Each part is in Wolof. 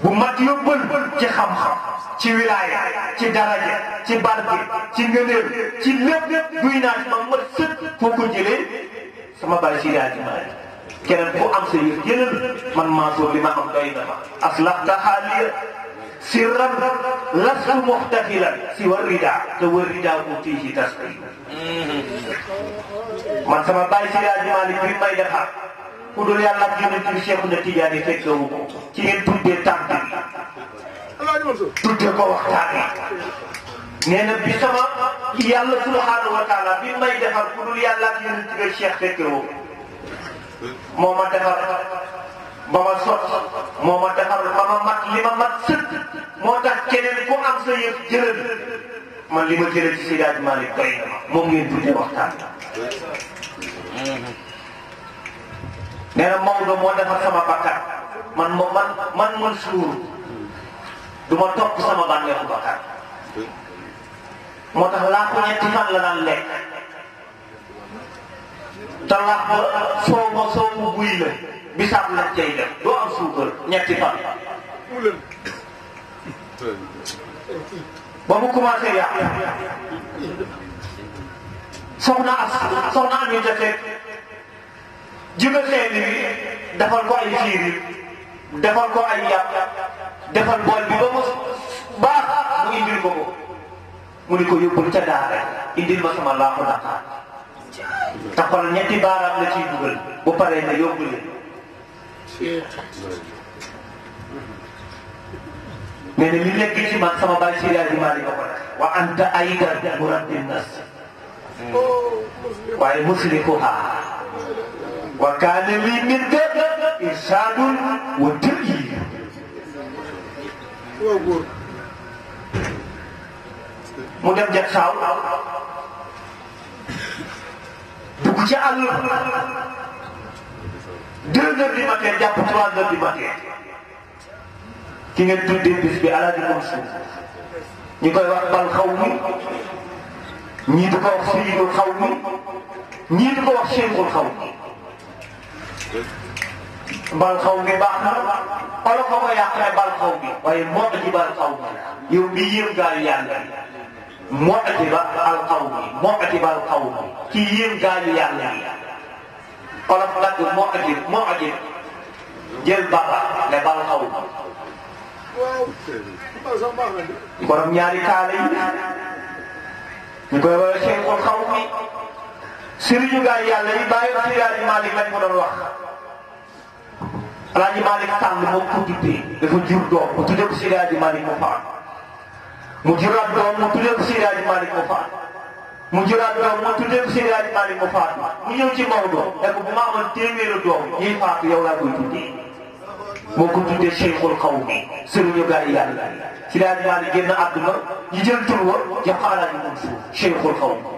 bu mat yóbbal ci xam-xam ci wilaaya ci daraja ci barke ci ngëneel ci lépp duy naa ci ma mat sëkk foo ko jëlee sama bàyyi si yaa ji maay keneen ku am sa yëf jëlal man Mansour li ma am doy na ma aslahta xaaliya sirran lastu muxtafilan si war rida te war rida utiihi tasqi man sama bàyyi si yaa ji maalik bi may defar ku dul yàlla ak yonent bi Cheikh na Tidiane fekkewu ko ci ngeen tuddee tànk bi tuddee ko waxtaan yi nee na bi sama yàlla subhanahu wa taala bi may defar ku dul yàlla ak yonent bi Cheikh fekkewu ko moo ma defar ba ma sot moo ma defar ba ma mat li ma mat sëkk moo tax keneen ku am sa yëf jëlal man li ma jëlee ci Seydi Hadji Malick doy na ma moom ngeen tuddee waxtaan nee na Maodo moo defar sama bakkan man mo man man man suur du ma topp sama bànneexu bakkan moo tax laa ko ñetti fan la daan lekk te laax ba soo ma soo mu buy la bisaab lañ cay def doo am suukar ñetti fan ba mu commencé yàq soxna as soxna am yu defee jóge xeeñ bi defal ko ay fiir defal ko ay yàpp defal bool bi ba mu baax mu indil ko ko mu ni ko yóbbul ca daara indil ma sama laaxu Dakar taxal ñetti baaraam la ciy dugal bu paree na yóbbu leen nee na li nekk ci man sama baay Seydi Hadji Malick ko def wa anta aydan murabbi nas waaye muslikuha wa kaana lii minka irsaadun wa tëyyiir mu dem jag saaw dugg ci àll deux heures du matin jàpp trois heures du matin ki ngeen tuddee bis bi alaaji Mansour ñu koy wax bal xaw mi ñii di ko wax Seydou xaw mi ñii di ko wax Cheikhul xaw mi bal xaw mi baax na olof a ko yàqee bal xaw mi waaye moo ci bal xaw mi yow mi yéem gaayu yàlla moo ci ba al xaw mi moo ci bal xaw mi kii yéem gaayu yàlla yi olof nag moo ci moo ci jël baba ne bal xaw mi borom ñaari kaala yi ñu koy woowee Cheikhul xaw mi sëriñu gaay yàlla yi bàyyi Seydi Hadji Malick lañ ko doon wax Alaaji Malick Sall moom ko tuddee dafa jur doom mu tuddee ko Seydi Hadji Malick mu faat mu juraat doom mu tuddee ko Seydi Hadji Malick mu faat mu juraat doom mu tuddee ko Seydi Hadji Malick mu faat mu ñëw ci Maodo ne ko bu ma amoon téeméeri doom ñuy faatu yow laa koy tuddee moo ko tuddee Cheikhul xaw mi sëriñu gaay yàlla Seydi Hadji Malick génn àdduna ñu jël tur wa jox ko Alaaji Mansour Cheikhul xaw mi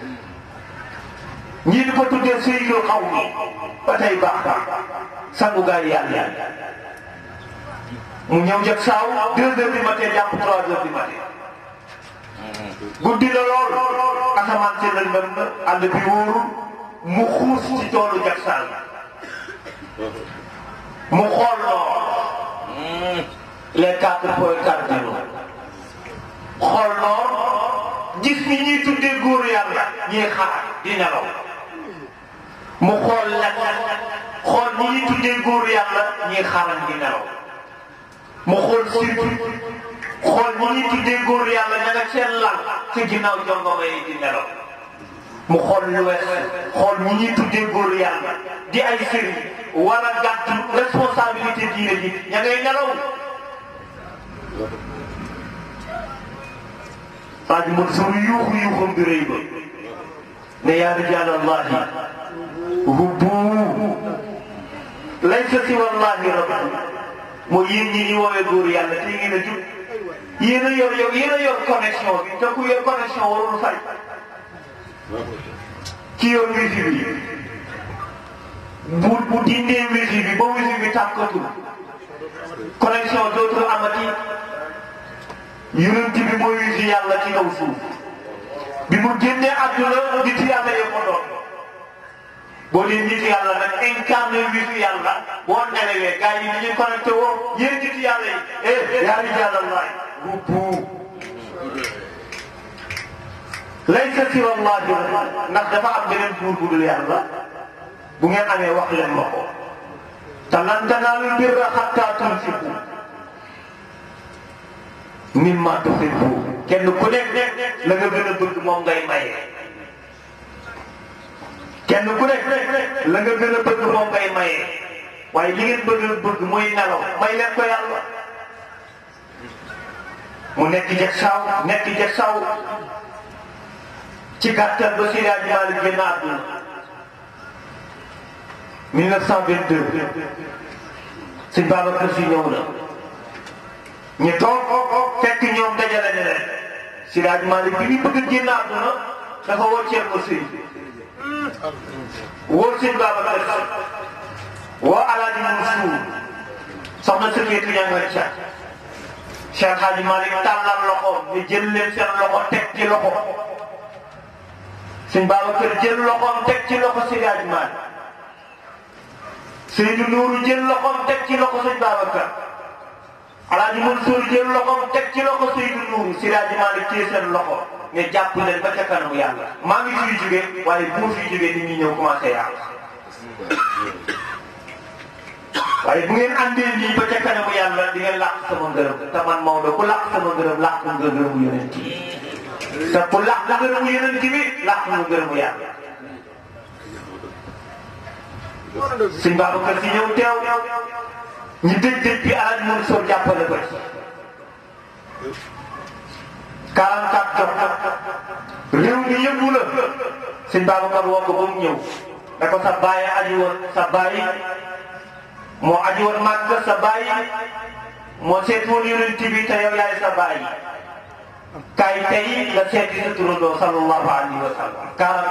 ñii di ko tuddee Seydou xaw mi ba tey baax baax sangu gaay yàlla mu ñëw jëg saaw deux heures du matin jàpp trois heures du matin guddi la lool asamaan si lëndëm na àll bi wóorul mu xuus ci toolu jag saaw mu xool noor les quatre points cardinaux xool noor gis ni ñuy tuddee góor yàlla ñuy xaar di nelaw mu xool lan xool ñi ñuy tuddee góor yàlla ñuy xaaral di nelaw mu xool surtout xool ñi ñuy tuddee góor yàlla ña nga seen lal ci ginnaaw jongoma yi di nelaw mu xool lu wees xool ñi ñuy tuddee góor yàlla di ay sëriñ war a gàttu responsabilité diine ji ña ngay nelaw waa ji mun suñu yuuxu yuuxam bi rëy ba ne yaa rijaal allahi hubbu laysa si wallahi rabbi mooy yéen ñi ñu woowee góor yàlla te ngeen a jub yéen a yor yow yéen a yor connexion bi te ku yor connexion warul fay ki yor wifi bi bu bu dindee wifi bi ba wifi bi tàkkatul connexion dootul amati yonent bi mooy wifi yàlla ci kaw suuf bi mu génnee àdduna nit yàlla yee ko doon boo dee nit yàlla nag incarné wisu yàlla boo nelawee gars yi dañuy connecté woo yéen nit yàlla yi eh yaa rijal allah rubbu laysa siwa allahi ndax dafa am beneen buur bu dul yàlla bu ngeen amee wax leen ma ko te lan tanaalul birra hattaa tunfiqu mimma tuhibbu kenn ku nekk la nga gën a bëgg moom ngay maye. kenn ku nekk la nga gën a bëgg moom ngay maye waaye li ngeen bëgg bëgg mooy nelaw may leen ko yàlla mu nekk jeg saw nekk jeg saw ci gàttal ba Seydi Hadji Malick génn àdduna 1922 sëñ Babacar Si ñëw na ñu toog fekk ñoom dajale ne leen Seydi Hadji Malick bi ñu bëgg a génn àdduna dafa woo Thierno Sëy woo sëñ Babacar Si woo Alaaji Mansour soxna Sëfeetu ña nga ca Cheikh Hadji Malick tàllal loxo ñu jël leen seen loxo teg ci loxo sëñ Babacar jël loxoom teg ci loxo Seydi Hadji Malick Seydou Nourou jël loxoom teg ci loxo sëñ Babacar Alaaji Mansour jël loxoom teg ci loxo Seydou Nourou Seydi Hadji Malick téye seen loxo ne jàpp leen ba ca kanamu yàlla maa ngi fiy jógee waaye bu ma fiy jógee nit ñi ñëw commencé yàlla waaye bu ngeen andee nii ba ca kanamu yàlla di ngeen làq sama ngërëm te man Maodo ku làq sama ngërëm làq nga ngërëmu yonent yi te ku làq ngërëmu yonent bi làq nga ngërëmu yàlla sëñ Babacar Si ñëw teew ñu dëj dëj bi Alaaji Mansour jàppale ko ci 44 jot réew mi yëngu la sëñ Babacar woo ko ba mu ñëw ne ko sa baay aji woon sa baay moo aji woon màgg sa baay moo seet woon yonent bi te yow yaay sa baay kaay tey nga seeti sa turandoo sallallahu alayhi wa sallam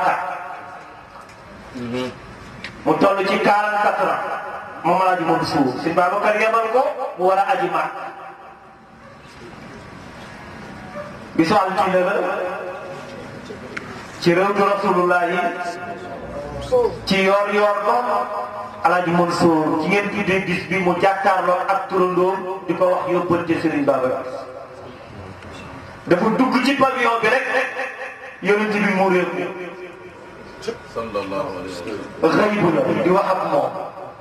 44 mu toll ci 44 ans moom Alaaji Mansour sëñ Babacar yebal ko mu war a aji màgg bisu altine la ci réewtu rasulullah yi ci yoor yoor ba Alaaji Mansour ci ngeen tuddee bis bi mu jàkkaarloo ak turandoom di ko wax yóbbante Serigne Babacar dafa dugg ci pavillon bi rek yonent bi mu réew sallallahu alayhi wa sallam. xëybu la di wax ak moom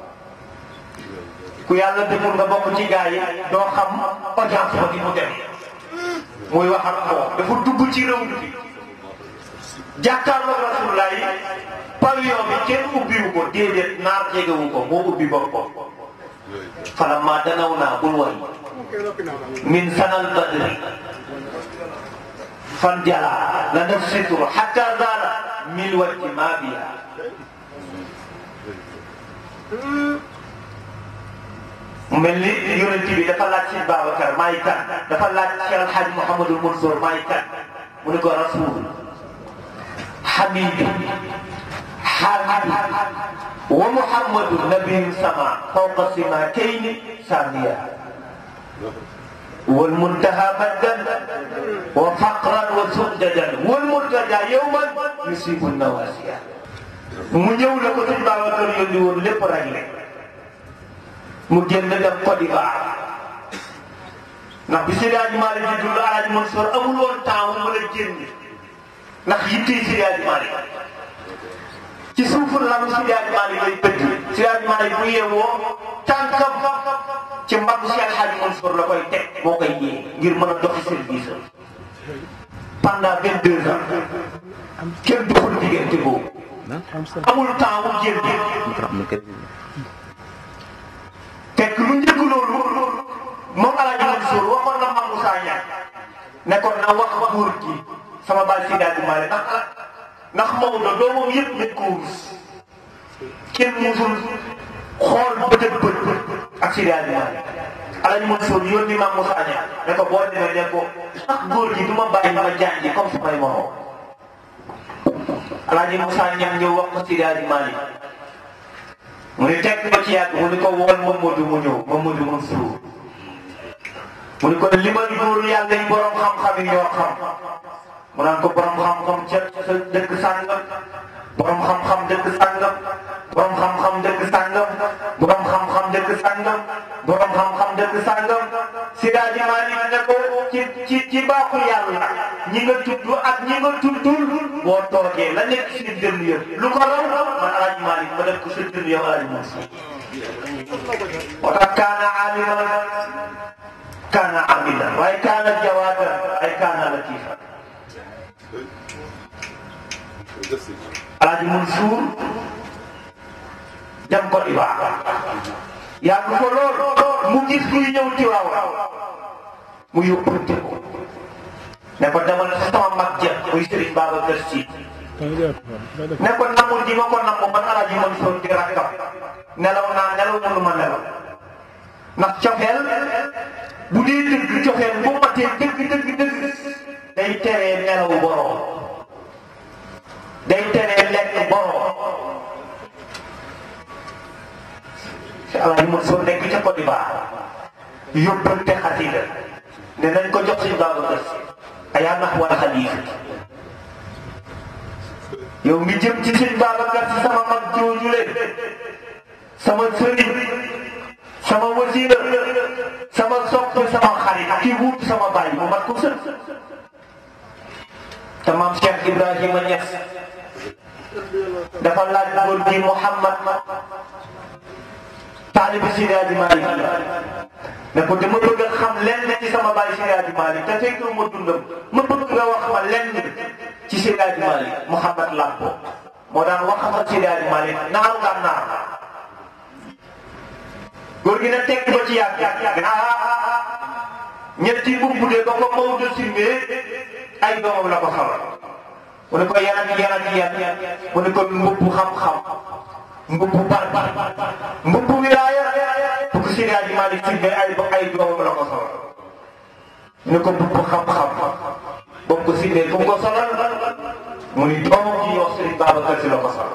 ku yàlla deful nga bokk ci gaa yi doo xam audience ba di mu dem muy wax ak moom dafa dugg ci réew mi jàkkaarloo rasulullah yi pavillon bi kenn ubbiwu ko déedéet naar jegewu ko moo ubbi boppam falamma danaw naa bul way min sanal badri fan jala la def sitru hatta zala mil wajji ma biya mu mel ni yonent bi dafa laaj si Babacar maay kan dafa laaj Cheikh El Hadj Mouhamadul Mansour maay kan mu ne ko rasul حبيبي حبيبي ومحمد نبي سما فوق السماكين ساميا والمنتهى مدا وفقرا وسددا والمرتجى يوما يصيب النواسيا mu ñëw la ko sëñ Babacar yónni woon lépp réglé mu génn dem Côte d'Ivoire ndax bi Seydi Hadji Malick di dund Alaaji Mansour amul woon temps mu mën a génn ndax yittee Seydi Hadji Malick ci suufu lalu Seydi Hadji Malick lay bëgg Seydi Hadji Malick bu yeewoo tànkam ci mbaggu Cheikh El Hadji Mansour la koy teg moo koy yee ngir mën a doxi service am pendant vingt deux ans kenn duxul diggante boobu amul temps mu génn fekk lu njëkk loolu moom El Hadji Mansour waxoon na Mame Moussa Niang ne ko na wax góor gi sama baay Seydi Hadji Malick ndax ndax Maodo doomam yëpp nit ko wus kenn musul xool bët ak bët ak Seydi Hadji Malick Alaaji Mansour yónni Mame Moussa Niang ne ko boo demee ne ko ndax góor gi du ma bàyyi ma jàngi comme samay morom Alaaji Moussa Niang ñëw wax ko Seydi Hadji Malick mu ne teg ba ci yàgg mu ni ko wool Mamadou mu ñëw Mamadou Mansour mu ni ko limal góor yàlla yi borom xam-xam yi ñoo xam mu naan ko borom xam-xam ca sa dëkk sàngam borom xam-xam dëkk sàngam borom xam-xam dëkk sàngam borom xam-xam dëkk sàngam borom xam-xam dëkk sàngam Siraaji Maalik ne ko ci ci ci baaxu yàlla ñi nga tudd ak ñi nga tuddul boo toogee la nekk si dënn yëpp lu ko raw man Alaaji Maalik ma def ko sa dënn yow Alaaji Mansuur moo tax kaana aaliman kaana amilan waaye kaana jawaadan ay kaana latifa Alaaji Mansuur dem ko Ibadan yàgg ko lool mu gis kuy ñëw Tiwaawan mu yóbbante ko ne ko demal sama mag ja muy Serigne Babacar Sy ne ko namul di ma ko namm man Alaaji Mansuur di rakkam nelaw naa nelaw mënu ma nelaw ndax cofeel bu dee dëgg cofeel bu matee dëgg dëgg dëgg day teree nelaw borom day teree lekk borom si Alaaji Mansuur nekk ca Côte d'Ivoire yóbbante xasida ne nañ ko jox si Babacar Si ayaa nax wala xalifa yow mi jëm ci sëñ Babacar Si sama mag joojule sama sëriñ sama wasila sama sopp sama xarit ki wut sama baay mu mat ko sën te maam Cheikh Ibrahima Niass dafa laaj góor gi Mouhamad taalibi Seydi Hadji Malick ne ko dama bëgg a xam lenn ci sama baay Seydi Hadji Malick te fekk ma dundam ma bëgg nga wax ma lenn ci Seydi Hadji Malick Mouhamad Lampo moo daan wax ak Seydi Hadji Malick naaru gànnaar góor gi na tekk ba ci yàgg yàgg ah ñetti mbubb de ba ko Maodo simbee ay doomam la ko xamal mu ne ko yan ak yan ak yan mu ne ko mbubb xam-xam mbubb bar bar mbubb wilaaya bu ko Seydi Hadji Malick simbee ay ay doomam la ko xamal mu ne ko mbubb xam-xam boobu ko simbee bu ko solal mu ni doomam ji wax Serigne Babacar Sy la ko solal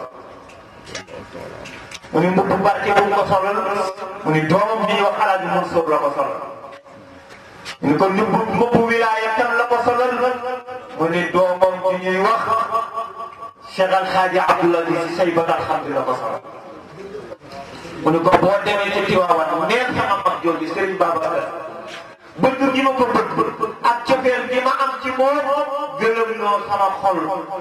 mu ni mbubb barke bu ko solal mu ni doomam bi ñuy wax Alaaji Mansour la ko solal mu ni ko mbubb mbubb wilaaya tam la ko solal mu ni doomam bi ñuy wax Cheikh Al Hadji Abdoulaye Sy Saybat Alhamdi la ko solal mu ni ko boo demee ci Tiwaawan neen sama mag jooju Serigne Babacar bëgg gi ma ko bëgg ak cofeel gi ma am ci moom gëlëm loo sama xol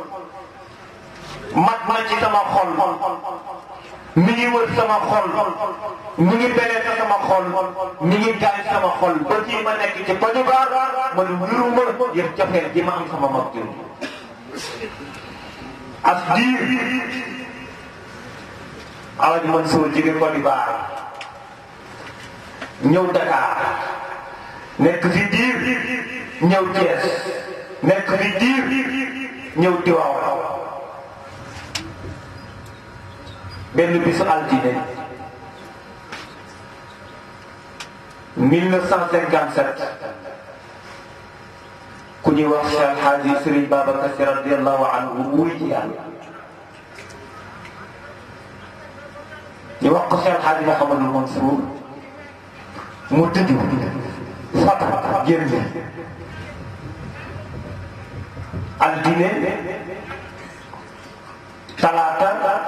mat ma ci sama xol mi ngi wër sama xol mi ngi belee sama xol mi ngi gaañ sama xol ba kii ma nekk ci Côte d'Ivoire man wiruma yëpp cofeel gi ma am sama mag jooju as diir Alaaji Mansour jóge Côte d'Ivoire ñëw Dakar nekk fi diir ñëw Thiès nekk fi diir ñëw Tiwaawan benn bisu altine 1957 ku ñuy wax Cheikh Hadji Serigne Babacar Sy radiyallahu anhu wuy ci yàlla ñu wax ko Cheikh Hadji Mouhamadou Mansour mu tëdd fata génn altine talaata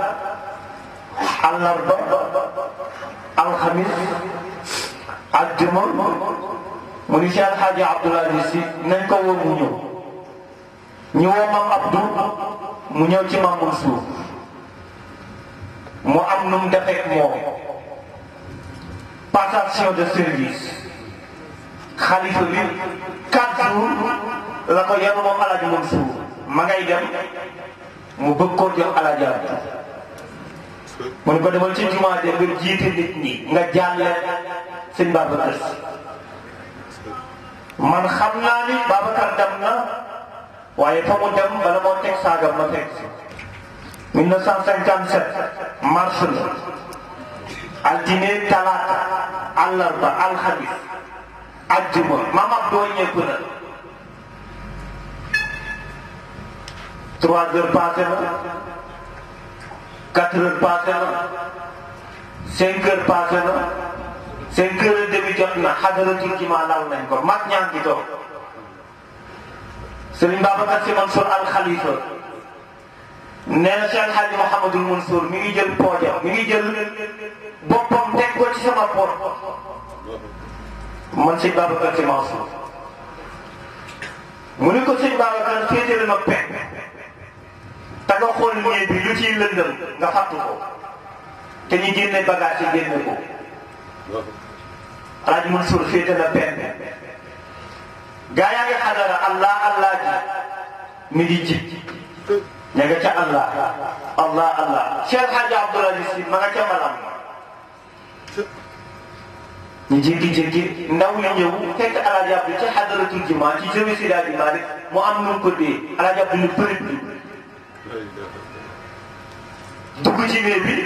àllarba alxamis àjjuma mu ni Cheikh Hadji Abdoulaye Sy nañ ko woo mu ñëw ñu woo Mam Abdou mu ñëw ci Mam Mansour mu am nu mu defeek moom passation de service xalifa bi quatre jours la ko yenu moom Alaaji Mansour ma ngay dem mu bëgg koo jox Alaaji Abdou mu ne ko demal ci jumaa de nga jiite nit ñi nga jàlle sëñ Babacar Si man xam naa ni Babacar dem na waaye fa mu dem bala moo teg saagam ma fekk si 1957 mars la altine talaata àllarba alxamis ajjuma maam ab doo ñëpp na trois heures passé na quatre heures passé na cinq heures passé na cinq heures et demi jot na xadaratul jumaa laal nañ ko mag ñaa ngi toog Serigne Babacar Sy Mansour al Khalifa nee na Cheikh Hadji Mouhamadul Mansour mi ngi jël poojam mi ngi jël boppam teg ko ci sama poot man sëñ Babacar Sy Mansour mu ni ko sëñ Babacar féetale ma pekk te nga xool néeg bi lu ciy lëndëm nga fàttu ko te ñu génne bagage yi génne ko Alaaji Mansour féete la pekk gaa yaa ngi xadara allah allah ji mi ngi ji ña nga ca allah allah allah Cheikh Hadji Abdoul Aziz Sy ma nga ca malam ñu jékki-jékki ndaw yi ñëw fekk Alaaji Abdu ca xadaratul jumaa ci jëwe si daal Maalik mu am nu mu ko dee Alaaji Abdu lu bëri bi dugg ci néeg bi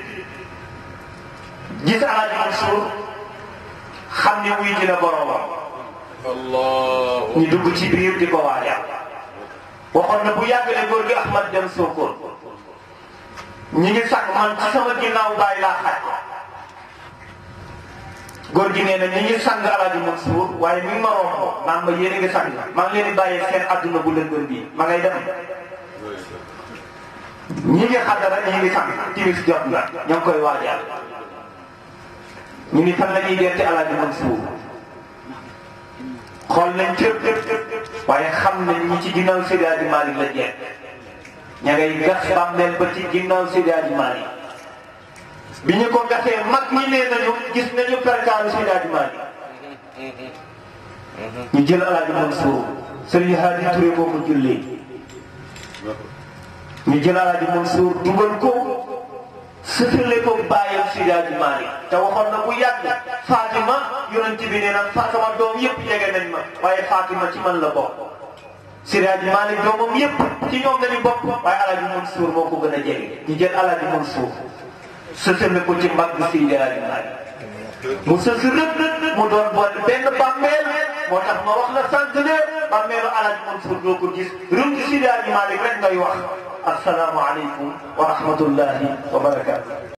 gis Alaaji Mansour xam ne wuy dina boroomam Allah ñu dugg ci biir di ko waajal waxoon na bu yàggalee góor gi Ahmad dem Sokone ñi ngi sax man ci sama ginnaaw bàyyi laa xaj góor gi nee na ñi ngi sang Alaaji Mansour waaye mi ngi ma romb naan ma yéen a ngi sang maa ngi leen di bàyyee seen adduna bu lëndëm bii ma ngay dem ñi ngi xadara ñi ngi sang timis jot na ñoo ngi koy waajal ñu ni fan la ñuy dente Alaaji Mansour xool nañ cëpp waaye xam nañ ñi ci ginnaaw Seydi Hadji Malick la jeex ña ngay gas bàmmeel ba ci ginnaaw Seydi Hadji Malick bi ñu ko gasee mag ñi nee nañu gis nañu perkaalu Seydi Hadji Malick ñu jël Alaaji Mansour Sëriñ Hadi Touré moo ko jullee ñu jël Alaaji Mansour dugal ko sëfale ko bàyyam Seydi Hadji Malick te waxoon na bu yàgg Fatima yonent bi nee na sama doom yëpp jege nañ ma waaye Fatima ci man la bokk Seydi Hadji Malick doomam yëpp ci ñoom lañu bokk waaye Alaaji Mansour moo ko gën a jege ñu jël Alaaji Mansour sësale ko ci mbagg Seydi Hadji Malick mu sës rëdd mu doon boole benn bàmmeel moo tax ma wax la sànq ne bàmmeelu Alaaji Mansour doo ko gis rëm ci Seydi Hadji Malick rek ngay wax assalaamu aleykum wa rahmatullahi wa barakatu